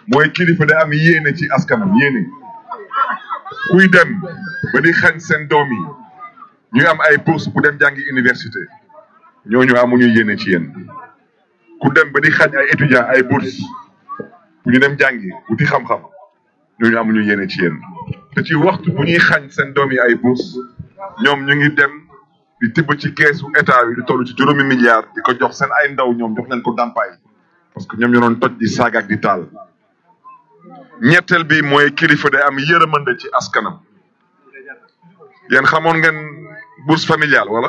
mooy kilifa day am yéene ci askanam yéene kuy dem ba di xañ seen doom yi ñuy am ay bourse bu dem jàngi université ñooñu amuñu yéene ci yéen ku dem ba di xañ ay étudiants ay bourse bu ñu dem jàngi wuti xam-xam ñooñu amuñu yéene ci yéen te ci waxtu bu ñuy xañ seen doom yi ay bourse ñoom ñu ngi dem di tibb ci keesu état bi di toll ci juróomi milliards di ko jox seen ay ndaw ñoom jox leen ko dàmpaay parce que ñoom ñoo doon toj di saaga ak di taal ñetteel bi mooy kilifa day am yërëmande ci askanam yéen xamoon ngeen bourse familiale wala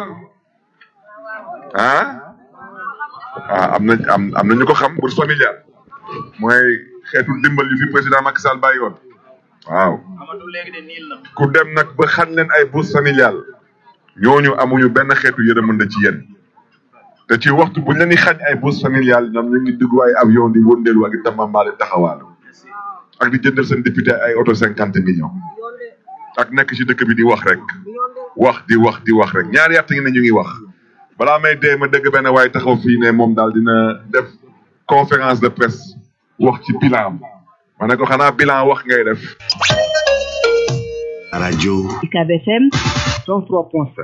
ah ah am na am am na ñu ko xam bourse familiale mooy xeetu dimbal yu fi président Macky Sall bàyyi woon waaw ku dem nag ba xañ leen ay bourse familiale ñooñu amuñu benn xeetu yërëmande ci yéen te ci waxtu buñ leen di xañ ay bourse familiale ñoom ñu ngi dugg ay avion di wëndeelu ak di tamambaale taxawaalu ak di jëndal seen député ay auto cinquante millions ak nekk ci dëkk bi di wax rek wax di wax di wax rek ñaari at ngi ne ñu ngi wax balaa may dee ma dëgg benn waaye taxaw fii ne moom daal dina def conférence de presse wax ci bilan ma ne ko xanaa bilan wax ngay def rajo UCAB FM 103.7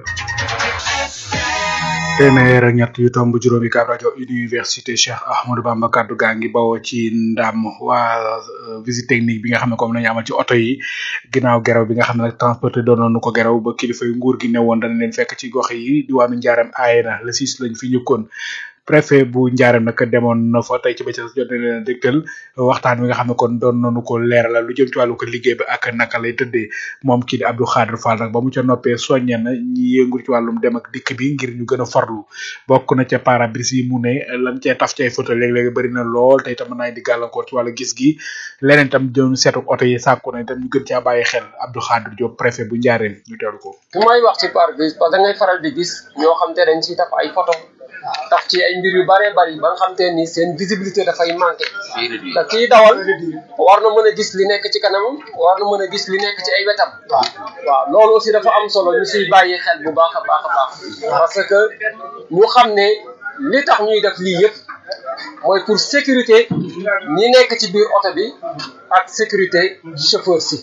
téeméer ak ñett yu tomb juróomi kaab rajo université Cheikh Ahmadou Bamba kaddu gaa ngi bawoo ci ndam waa visite technique bi nga xam ne comme nañu amal ci oto yi ginnaaw geraw bi nga xam ne nag transporté doon nañu ko geraw ba kilifa yu nguur gi ne woon dana leen fekk ci gox yi diwaanu njaaram aaye na le six lañ fi ñëkkoon préfet bu njaaram nag demoon na fa tey ci bëccëg jot na leen a dégtal waxtaan wi nga xam ne kon doon nañu ko leeralal lu jëm ci wàllu ko liggéey bi ak naka lay tëddee moom kii di Abdou Khadre Fall nag ba mu ca noppee soññe na ñi yëngu ci wàllum dem ak dikk bi ngir ñu gën a farlu bokk na ca parabris yi mu ne lan cee taf ci ay photo léeg-léeg bëri na lool te itam mën naa di gàllankoor ci wàllu gis gi leneen itam jëm seetu oto yi sàkku na itam ñu gën caa bàyyi xel Abdou Khadre Diop préfet bu njaareem ñu teelu ko bu may wax ci pare-brise parce que da ngay faral di gis ñoo xam te dañ ci taf ay photo taf ci ay mbir yu bëree bëri ba nga xam te ni seen visibilité dafay manqué te kii dawal war na mën a gis li nekk ci kanamam war na mën a gis li nekk ci ay wetam waaw loolu aussi dafa am solo ñu siy bàyyi xel bu baax a baax a baax parce que ñu xam ne li tax ñuy def lii yëpp mooy pour sécurité ñi nekk ci biir oto bi ak sécurité chauffeur si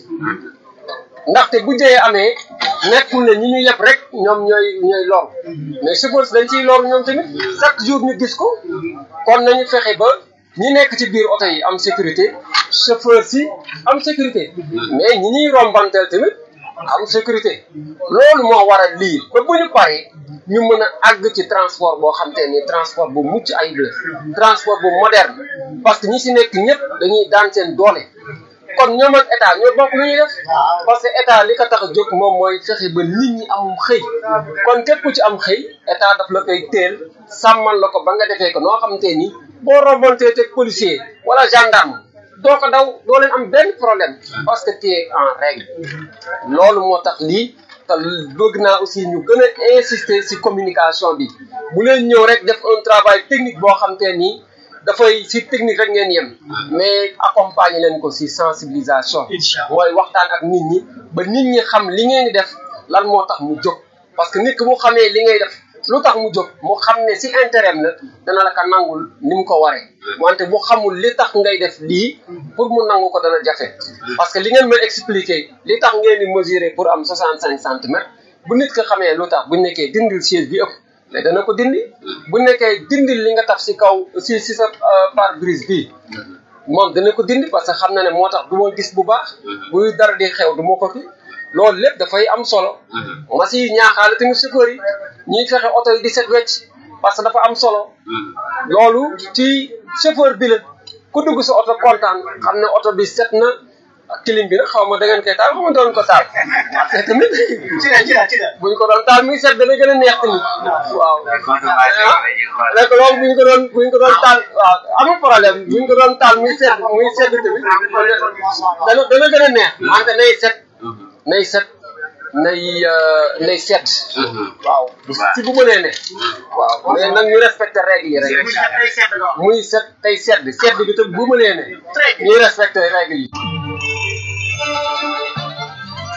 ndaxte bu jëyee amee nekkul ne ñi ñu yëpp rek ñoom ñooy ñooy lor mais chauffeur si dañ ciy lor ñoom tamit chaque jour ñu gis ko kon nañu fexe ba ñi nekk ci biir oto yi am sécurité chauffeur si am sécurité mais ñi ñuy rombanteel tamit am sécurité loolu moo waral lii ba bu ñu paree ñu mën a àgg ci transport boo xam te ni transport bu mucc ayib la transport bu moderne parce que ñi si nekk ñëpp dañuy daan seen doole kon ñoom ak état ñoo bokk lu ñuy def parce que état li ko tax a jóg moom mooy fexe ba nit ñi amum xëy kon képp ku ci am xëy état daf la koy teel sàmmal la ko ba nga defee ko noo xamante ni boo rombantee teg policier wala gendarme doo ko daw doo leen am benn problème parce que tu es en règle loolu moo tax lii te bëgg naa aussi ñu gën a insister ci communication bi bu leen ñëw rek def un travail technique boo xamante ni dafay ci technique rek ngeen yem mais accompagner leen ko ci sensibilisation mooy waxtaan ak nit ñi ba nit ñi xam li ngeen di def lan moo tax mu jóg parce que nit ki mu xamee li ngay def lu tax mu jóg mu xam ne ci intérêt la dana la ko nangul ni mu ko waree wante bu xamul li tax ngay def lii pour mu nangu ko dana jafe parce que li ngeen mën expliquer li tax ngeen di mesurer pour am 65 centimètres bu nit ko xamee lu tax bu nekkee dindil siège bi ëpp mais dana ko dindi bu nekkee dindil li nga taf ci kaw ci ci sa pare-brise bi moom dana ko dindi parce que xam na ne moo tax du ma gis bu baax buy dara di xew du ma ko fi loolu lépp dafay am solo ma si ñaaxaale tamit chauffeur yi ñuy fexe oto yi di set wecc parce que dafa am solo loolu ci chauffeur bi la ku dugg sa oto kontaan xam ne oto bi set na kilim bi nag xaw ma da ngeen koy taal xaw ma doon ko taal te tamit buñ ko doon taal muy set dana gën a neex tamit waaw nekk loolu buñ ko doon buñ ko doon taal waaw amul problème buñ ko doon taal muy set muy sedd tamit dana dana gën a neex wante nay set nay set nay nay sedd waaw ci bu mënee ne waaw mais nag ñu respecté règle yi rek muy set tey sedd sedd bi tam bu mënee ne ñuy respecté règle yi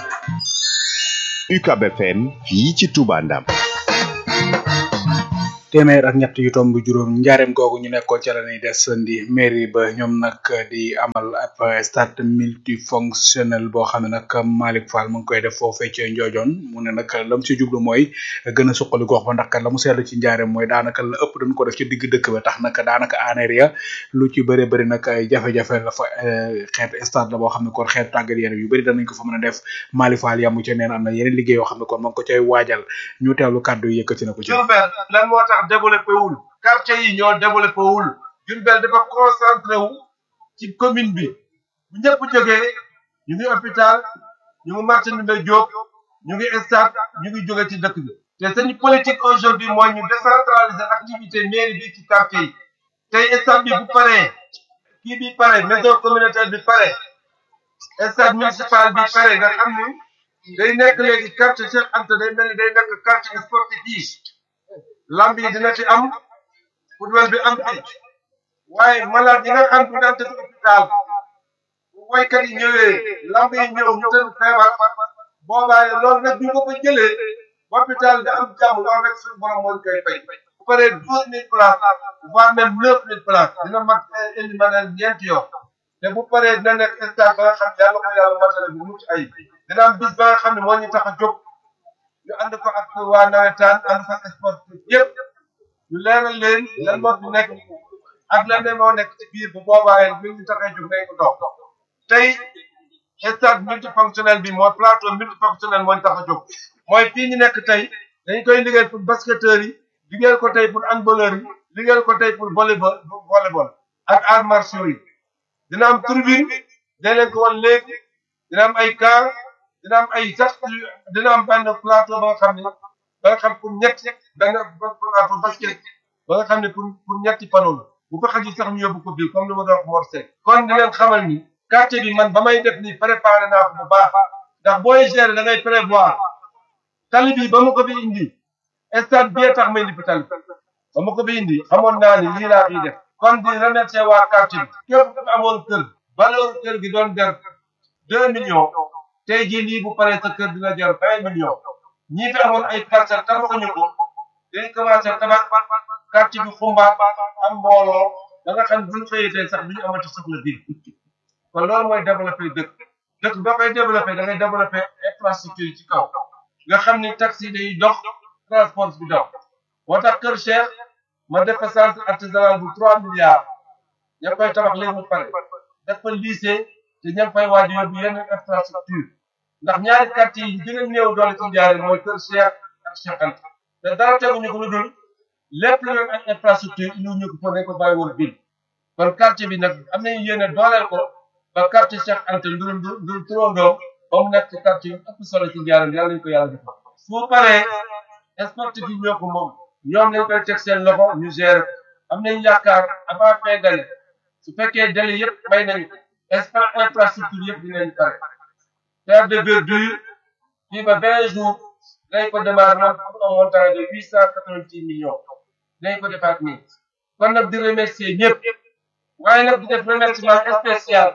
UCAB FM fii ci Touba Ndam téeméer ak ñett yu tomb juróom njaareem googu ñu nekkoon ca la ñuy desandi mairie ba ñoom nag di amal ab stade multifonctionnel boo xam ne nag Malick Fall mu ngi koy def foofee ca Njoojoon mu ne nag lam ci jublu mooy gën a suqali gox ba ndax kat la mu seetlu ci njaareem mooy daanaka la ëpp dañ ko def ci digg dëkk ba tax nag daanaka aneer ya lu ci bëri bëri nag ay jafe-jafe la fa xeetu stade la boo xam ne kon xeetu tàggat yaram yu bëri danañ ko fa mën a def Malick Fall yamu ca neen am na yeneen liggéey yoo xam ne kon ma ngi ko cay waajal ñu teewlu kàddu yi yëkkati na ko ci Diourbel lan moo tax développé wul quartier yi ñoo développé wul Diourbel dafa concentré wu ci commune bi bu ñëpp jógee ñu ngi hôpital ñu ngi marché Ndoumbé Diop ñu ngi stade ñu ngi jóge ci dëkk bi te seen politique aujourd'hui mooy ñu décentraliser activité mairie bi ci quartier yi tey stade bi bu paree kii bi pare maison communautaire bi pare stade municipal bi pare nga xam ni day nekk léegi quartier Cheikh Anta day mel ni day nekk quartier sportif yi lamb yi dina ci am football bi am ci waaye malade yi nga xam du daan tëdd hôpital bu woykat yi ñëwee lamb yi ñëw ñu tëdd feebar boobaa loolu nag ñu ko fa jëlee hôpital da am jàmm loolu rek suñu borom moo ñu koy fay bu paree douze mille places voire même neuf mille places dina mat indi ma ne ñeenti yoon te bu paree dina nekk stade ba nga xam yàlla ko yàlla matale bu mucc ay dina am bis ba nga xam ne moo ñu tax a jóg ñu ànd ko ak waa nawetaan ànd ko ak sport yëpp ñu leeral leen lan moo fi nekk ak lan ne moo nekk ci biir bu boobaa yéen ñu ngi tax a jóg nañ ko dox tey stade multifonctionnel bi mooy plateau multifonctionnel moo ñu tax a jóg mooy fii ñu nekk tey dañ koy liggéey pour basketteurs yi liggéeyal ko tey pour handballeurs yi liggéeyal ko tey pour volleyball volleyball ak arts martiaux yi dina am tribune dañ leen ko wan léegi dina am ay car dina am ay sax dina am benn plateau ba nga xam ne ba nga xam pour ñetti benn plateau basket ba nga xam ne pour pour ñetti panneau la bu ko xaj sax ñu yóbbu ko bii comme ni ma doon wax Mor Seck kon di leen xamal ni quartier bi man ba may def nii préparé naa ko bu baax ndax booy gérer da ngay prévoir tali bi ba ma ko fi indi stade bi tax ma indi fi tali ba ma ko fi indi xamoon naa ni lii laa fiy def kon di remercier waa quartier bi képp ku amoon kër valeur kër gi doon der deux millions tey jii lii bu paree sa kër dina jar vingt millions ñii fi amoon ay parcelles tabaxuñu ko dañ commencé tabax quartier bi xumbaat am mbooloo da nga xam bu ñu xëyee tey sax du ñu amati soxla bi kon loolu mooy développé dëkk dëkk boo koy développé da ngay développé infrastructure yi ci kaw nga xam ni taxi day dox transport bi dox moo tax Kër Cheikh ma def fa centre artisanal bu trois milliards ña ngi koy tabax léegi mu pare def fa lycée te ña ngi fay waaj yóbbu yeneen infrastructure ndax ñaari quartier yi gën a néew doole ci njaare mooy Kër Cheikh ak Cheikh Anta te dara teguñu ko lu dul lépp lu leen ak infrastructure indi ñu ko fa nañ ko bàyyi woon ville kon quartier bi nag am nañu yéene dooleel ko ba quartier Cheikh Anta ndurum ndur turandoom ba mu nekk quartier yu ëpp solo ci njaare yàlla nañu ko yàlla defal su paree sportif yi ñoo ko moom ñoom lañ koy teg seen loxo ñu gérer ko am nañu yaakaar avant fin d'année su fekkee délai yëpp may nañu espace infrastructure yëpp dinañ pare terre de verdure fii ba vingt jours dañ ko démarrer moom pour un montant de huit cent quatre-vingt-six millions dañ ko defaat nii kon nag di remercier ñëpp waaye nag di def remerciement spécial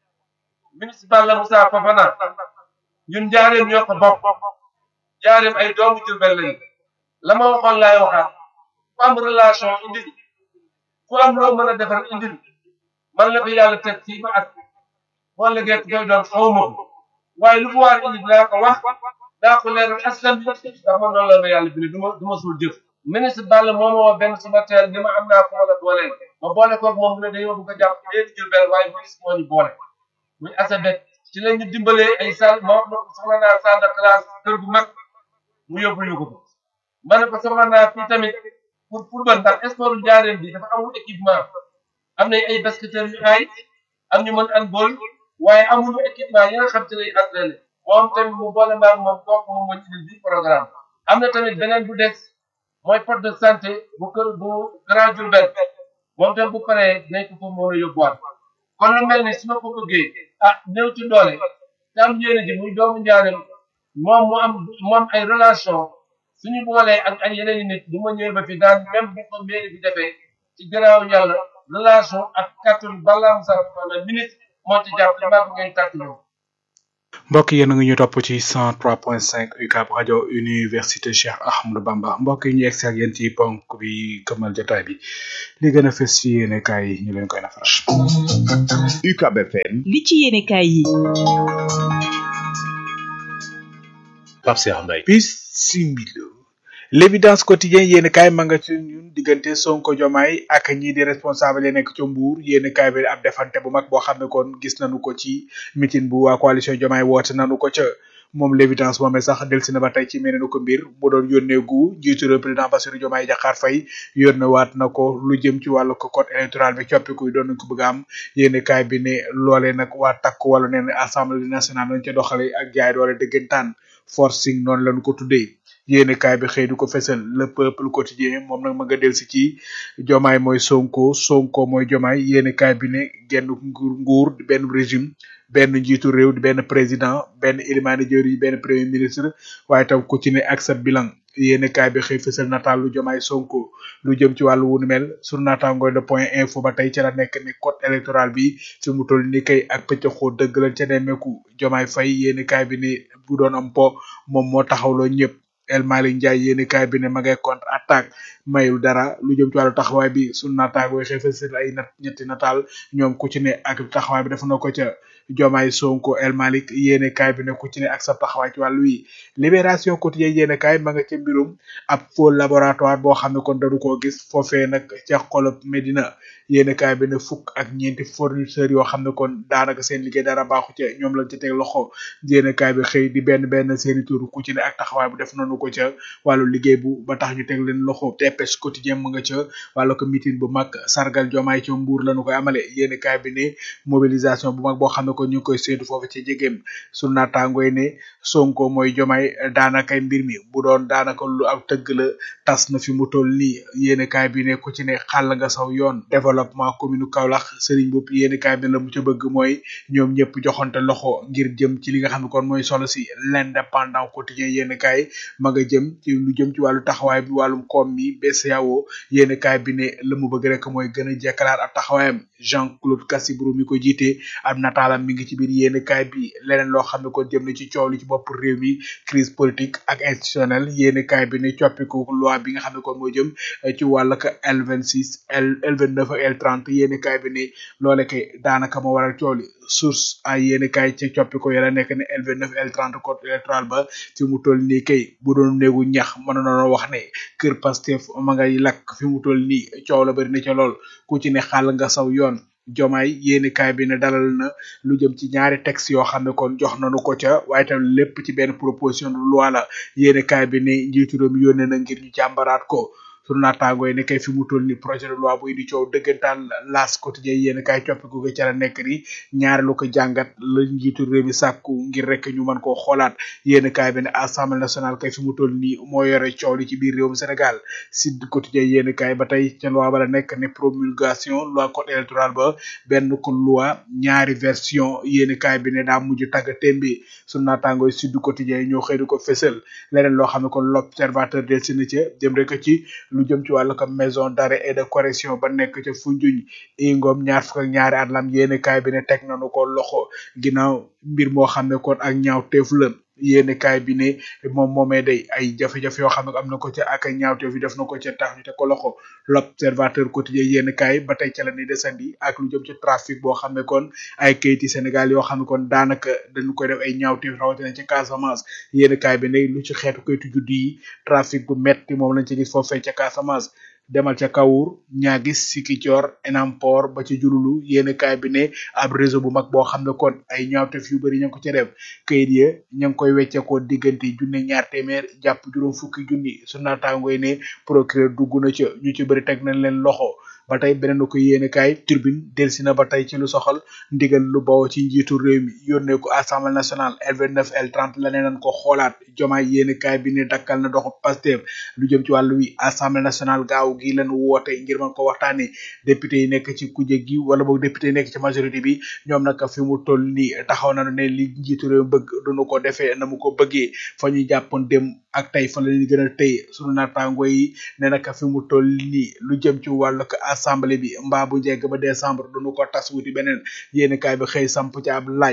municipal la Moussa Fofana ñun njaareem ñoo ko bokk njaareem ay doomu Jurbel lañu la ma waxoon laay waxaat ku am relation indil ku am loo mën a defar indil man la ko yàlla teg fii ba at boo liggéey koy doon xaw ma ko waaye lu mu waar indi dinaa ko wax daa ko leeral askan bi ndax man noonu la ma yàlla bind du ma du ma suul jëf ministre Balla moo ma woo benn suba teel ni ma am naa ko mën a booleel ma boole koog moom mu ne dañoo bëgg a jàpp léegi Jurbel waaye ministre moo ñu boole muy asabet ci la ñu dimbalee ay salle ma wax na ko soxla naa salle de classe kër gu mag mu yóbbu ñu ko ko ma ne ko soxla naa fii tamit pour football ndax sport njaareen bi dafa amul équipement am nañ ay basketteurs yu aay am ñu mën handball waaye amuñu équipement yi nga xam te lay entraîné moom tamit mu boole maag moom kooku moom moo ci bi programme am na tamit beneen bu des mooy poste de santé bu kër bu Grand Diourbel moom tamit bu paree dinañ ko fa mën a yóbbuwaat kon lu mel ni su ma ko bëggee ah néew ci doole te am yéene ji muy doomu njaareem moom mu am mu am ay relation suñu boolee ak ay yeneen i nit bu ma ñëwee ba fi daan même bu ko mairie bi defee ci gannaaw yàlla relation ak kàttan balaa mu sax na ministre moo ci jàpp li maa ko ngeen tàkk ñoom mbokk yéen a ngi ñu topp ci 103.5 UCAB rajo université Cheikh Ahmadou Bamba mbokk yi ñu egsi ak yéen ci ponk bi këmal jotaay bi li gën a fës ci yéene kaay yi ñu leen koy nafaral. UCAB FM li ci yéene kaay yi Pape Cheikh Mbaye bisimilo l'évidence quotidien yéen kaay ma nga ci ñun diggante Sonko Jomaay ak ñii di responsable yi nekk ca Mbour yéen kaay bi ab defante bu mag boo xam ne kon gis nañu ko ci meeting bu waa coalition Jomaay woote nañu ko ca moom l'évidence moomee sax delsi na ba tey ci meneen ko mbir bu doon yónnee gu njiitu réew président Bassirou Diomaye Diakhar Faye yónnee waat na ko lu jëm ci wàllu ko code électoral bi coppiku yi doon nañ ko bëgg a am yéen kaay bi ne loolee nag waa takk wala nee na assemblée nationale lañ ca doxale ak jaay doole dëggantaan forcing noonu lañu ko tuddee yéene kaay bi xëy du ko fesal le peuple quotidien moom nag ma nga del si ci jomaay mooy sonko sonko mooy jomaay yéene kaay bi ne genn nguur nguur benn régime benn njiitu réew di benn président benn élimaani jëwriñ benn premier ministre waaye tam ku ci ne ak sa bilan yéene kaay bi xëy fesal nataal lu jomaay sonko lu jëm ci wàllu wunu mel sur naataangooy le point info ba tey ca la nekk ni code électoral bi fi mu toll ni kay ak pëccëxoo dëgg lañ ca nemmeeku jomaay fay yéene kaay bi ne bu doon am po moom moo taxawloo ñëpp El Malick Ndiaye yéeni kaay bi ne ma ngay contre attaque mayul dara lu jëm ci wàllu taxawaay bi sunu naataangooy xëy fesal ay nat ñetti nataal ñoom ku ci ne ak taxawaay bi def na ko ca Jomaay Sonko El Malick yéene kaay bi ne ku ci ne ak sa taxawaay ci wàllu wi libération quotidien yéene kaay ma nga ca mbirum ab faux laboratoire boo xam ne kon dañu koo gis foofee nag ca xolob Medina yéene kaay bi ne fukk ak ñeenti fournisseurs yoo xam ne kon daanaka seen liggéey dara baaxu ca ñoom lañ ca teg loxo yéene kaay bi xëy di benn benn seeni tur ku ci ne ak taxawaay bu def nañu ko ca wàllu liggéey bu ba tax ñu teg leen loxo TPS quotidien mu nga ca wàllu ko meeting bu mag sargal Jomaay ca Mbuur lañu koy amale yéene kaay bi ne mobilisation bu mag boo xam ne kon ñu ngi koy séentu foofu ci jegéem su naataangooy ne Sonko mooy Jomaay daanaka mbir mi bu doon daanaka lu ab tëgg la tas na fi mu toll nii yéene kaay bi ne ku ci ne xàll nga saw yoon développement commune Kaolack Serigne Bopp yéene kaay bi ne la mu ca bëgg mooy ñoom ñëpp joxante loxo ngir jëm ci li nga xam ne kon mooy solo si l'indépendant quotidien yéene kaay ma nga jëm ci lu jëm ci wàllu taxawaay bi wàllum koom mi BCEAO yéene kaay bi ne la mu bëgg rek mooy gën a jekkalaat ab taxawaayam Jean Claude Cassibrou mi ko jiite ab nataalam mi ngi ci biir yéene kaay bi leneen loo xam ne kon jëm na ci coow li ci bopp réew mi crise politique ak institutionnelle yéene kaay bi ne coppiku loi bi nga xam ne kon moo jëm ci wàll ka L26 L L29 ak L30 yéene kaay bi ne loole kay daanaka moo waral coow li source ay yéene kaay ci coppiku yàlla nekk ne L29 L30 code électoral ba fi mu toll nii kay bu doon néegu ñax mën na wax ne kër Pastef ma ngay lakk fi mu toll nii coow la bari na ca lool ku ci ne xàll nga saw yoon jomaay yéeni kaay bi ne dalal na lu jëm ci ñaari texte yoo xam ne kon jox nañu ko ca waaye tam lépp ci benn proposition de loi la yéeni kaay bi ne njiitu réew mi yónnee na ngir ñu jàmbaraat ko sunu naataangoo yi ne kay fi mu toll ni projet de loi bu indi coow dëggantaan laas quotidien yéen kaay coppiku ko ca la nekk ni ñaareelu ko jàngat la njiitu réew mi sàkku ngir rek ñu mën koo xoolaat yéen kaay bi ne assemblée nationale kay fi mu toll nii moo yore coow li ci biir réewum Sénégal sud quotidien yéen kaay ba tey ca loi ba la nekk ne promulgation loi code électoral ba benn ko loi ñaari version yéen kaay bi ne daa mujj tagga témbi sunu naataangoo yi sud quotidien yi ñoo xëy di ko fësal leneen loo xam ne kon l'observateur del si na ca jëm rek ci lu jëm ci wàllu ko maison d'arrêt et de correction ba nekk ca Foundiougne ingom ñaar fukk ak ñaari at lam yéene kaay bi ne teg nañu ko loxo ginnaaw mbir moo xam ne kon ak ñaaw teef la yéene kaay bi ne moom moomee day ay jafe-jafe yoo xam ne am na ko ca ak ay ñaawteef yi def na ko ca tax ñu teg ko loxo l'observateur quotidien yéene kaay ba tey ca la ni desandi ak lu jëm ci trafic boo xam ne kon ay kayiti Sénégal yoo xam ne kon daanaka dañu koy def ay ñaawteef rawatina ci Casamance yéene kaay bi ne lu ci xeetu kayitu juddu yi trafic bu metti moom lañ ci gis foofee ca Casamance demal ca Kawur ñaagis Sikicoor Enampor ba ci jululu yéeni kaay bi ne ab réseau bu mag boo xam ne kon ay ñaawteef yu bëri ña ngi ko ca def kayit ya ña ngi koy wecceekoo diggante junne ñaar téeméer jàpp juróom fukki junni su naataangoy ne procureur dugg na ca ñu ci bëri teg nañ leen loxo ba tey beneen ko yéene kaay turbine delsi na ba tey ci lu soxal ndigal lu bawoo ci njiitu réew mi yónnee ko assemblée nationale L29 L30 la nee nañ ko xoolaat jomaay yéene kaay bi ne dakkal na doxu Pastef lu jëm ci wàllu wi assemblée nationale gaaw gi lañ woote ngir mën ko waxtaanee député yi nekk ci kuje gi wala boog député yi nekk ci majorité bi ñoom nag fi mu toll nii taxaw nañu ne li njiitu réew bëgg duñu ko defee na mu ko bëggee fa ñu jàppoon dem ak tey fa la ñu gën a tey sunu naataango yi ne nag fi mu toll nii lu jëm ci wàllu assemblée bi mbaa bu njëkk ba décembre duñu ko tas wuti beneen yéeni kaay bi xëy samp ci ab laaj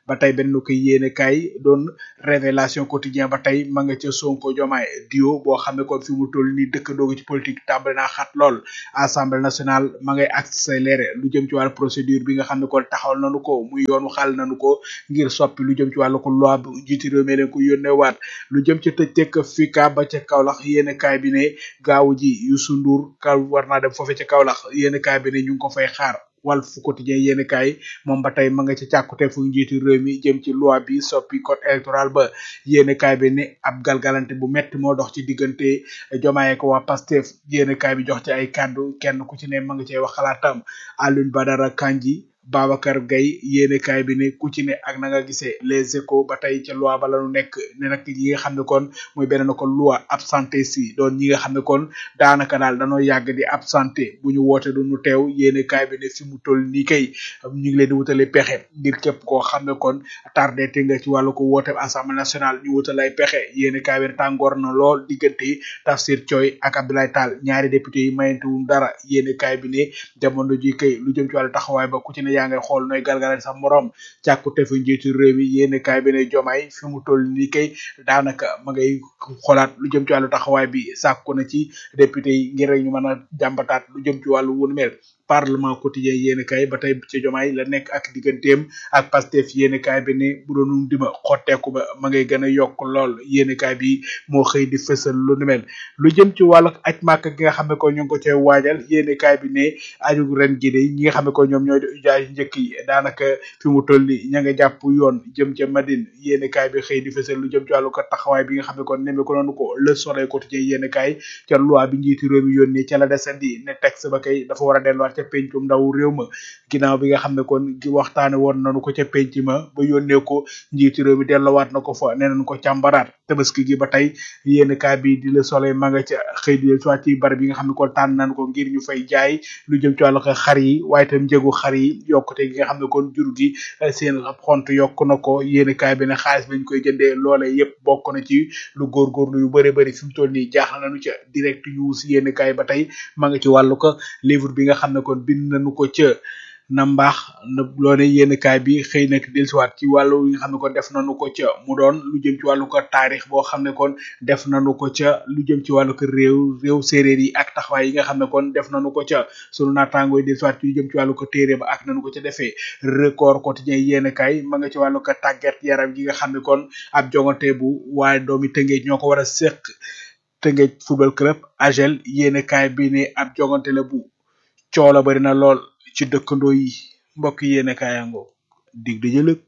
ba tey benn ko yéene kaay doon révélation quotidien ba tey ma nga ca Sonko Diomaye dio boo xam ne kon fi mu toll nii dëkkandoo ci politique tàmbali naa xat lool assemblée nationale ma ngay accéléré lu jëm ci wàllu procédure bi nga xam ne kon taxawal nañu ko muy yoonu xaal nañu ko ngir soppi lu jëm ci wàllu ko loi bu jiiti réew mi leen ko yónnee waat lu jëm ci tëj tekk fika ba ca Kaolack yéene kaay bi ne gaaw ji Youssou Ndour ka war naa dem foofe ca Kaolack yéene kaay bi ne ñu ngi ko fay xaar Walf Quotidien yéen kaay moom ba tey ma nga ci càkkute fu njiitu réew mi jëm ci loi bi soppi code électoral ba yéen kaay bi ne ab galgalante bu metti moo dox ci diggante Diomaye ko waa Pastef yéen kaay bi jox ci ay kàddu kenn ku ci ne ma nga cey wax xalaatam Alioune Badara Kandji Babacar Gaye yéene kaay bi ne ku ci ne ak na nga gisee les échos ba tey ca loi ba la ñu nekk ne nag ñi nga xam ne kon muy beneen ko loi absenté si doon ñi nga xam ne kon daanaka daal danoo yàgg di absenté bu ñu woote du ñu teew yéene kaay bi ne fi mu toll nii kay ñu ngi leen di wutale pexe ngir képp koo xam ne kon tardé te nga ci wàllu ko woote assemblée nationale ñu wutal ay pexe yéene kaay bi ne tàngoor na lool diggante Tafsir Thioye ak Abdoulaye Tall ñaari député yi mayante wuñ dara yéene kaay bi ne jamono ji kay lu jëm ci wàllu taxawaay ba ku ci ne yaa ngay xool nooy galgalal sa morom càkkute fi njiitu réew mi yéene kaay bi ne jomaay fi mu toll nii kay daanaka ma ngay xoolaat lu jëm ci wàllu taxawaay bi sàkku na ci député yi ngir rek ñu mën a jàmbataat lu jëm ci wàllu wunu mel parlement quotidien yéene kaay ba tey ci jomaay la nekk ak digganteem ak pastef yéene kaay bi ne bu doonum dima xotteeku ba ma ngay gën a yokk lool yéene kaay bi moo xëy di fësal lu nu mel lu jëm ci wàllu aj màkk gi nga xam ne ko ñu ngi ko cay waajal yéene kaay bi ne aju ren gi de ñi nga xam ne ko ñoom ñooy di ujaay njëkk yi daanaka fi mu toll ni ña nga jàpp yoon jëm ca Madine yéene kaay bi xëy di fësal lu jëm ci wàllu ko taxawaay bi nga xam ne kon nemme ko noonu ko le soleil quotidien yéene kaay ca loi bi njiitu réew mi yónnee ca la desandi ne texte ba kay dafa war a delluwaat ca pencum ndaw réew ma ginnaaw bi nga xam ne kon gi waxtaane woon nañu ko ca penc ma ba yónnee ko njiitu réew mi delluwaat na ko fa nee nañ ko càmbaraat tabaski gi ba tey yéen kaay bi di le soleil ma nga ca xëy di soit ci barab yi nga xam ne kon tànn nañ ko ngir ñu fay jaay lu jëm ci wàllu ko xar yi waaye itam njëgu xar yi yokkute gi nga xam ne kon jur gi seen ab xont yokk na ko yéen kaay bi ne xaalis bañ koy jëndee loole yépp bokk na ci lu góorgóorlu yu bëri bëri fi mu toll nii jaaxal nañu ca direct news yéen kaay ba tey ma nga ci wàllu ko livre bi nga xam ne kon bind nañu ko ca na mbaax na loone yénn kaay bi xëy nag dellusiwaat ci wàllu yi nga xam ne kon def nañu ko ca mu doon lu jëm ci wàllu ko taarix boo xam ne kon def nañu ko ca lu jëm ci wàllu ko réew réew séeréer yi ak taxawaay yi nga xam ne kon def nañu ko ca sunu naataangoo yi dellusiwaat ci lu jëm ci wàllu ko téere ba ak nañu ko ca defee record quotidien yénn kaay ma nga ci wàllu ko tàggat yaram yi nga xam ne kon ab jongante bu waaye doomi tëngeej ñoo ko war a séq tëngeej football club agel yénn kaay bi ne ab jongante la bu coola bari na lool ci dëkkandoo yi mbokk yéene kaayango dig di jëlëg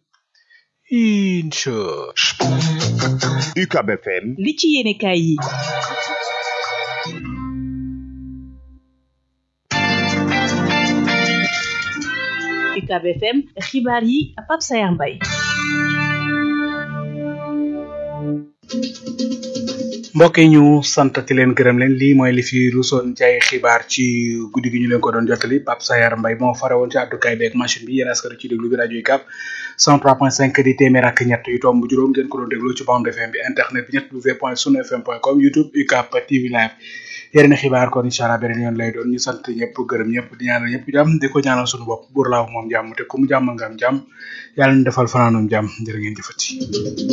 incha UCAB FM li ci yéene kaay yi UCAB FM xibaar yi Pape Sayar Mbaye mbokk yi ñu santati leen gërëm leen lii mooy li fi rusoon ci ay xibaar ci guddi gi ñu leen ko doon jottali Pape Sayar Mbaye moo fare woon ci àddukaay beeg machine bi yéen askari ci déglu bi rajo yi cap 103.5 di téeméer ak ñett yu tomb juróom ngeen ko doon déglu ci bande FM bi internet bi ñett w point sunu fm point com youtube ucap tv live yeneen xibaar kon incha allah beneen yoon lay doon ñu sant ñëpp gërëm ñëpp di ñaanal ñëpp jàmm di ko ñaanal suñu bopp buur laaw moom jàmm te ku mu jàmmal nga am jàmm yàlla ñu defal fanaanum jàmm jërë ngeen jëfati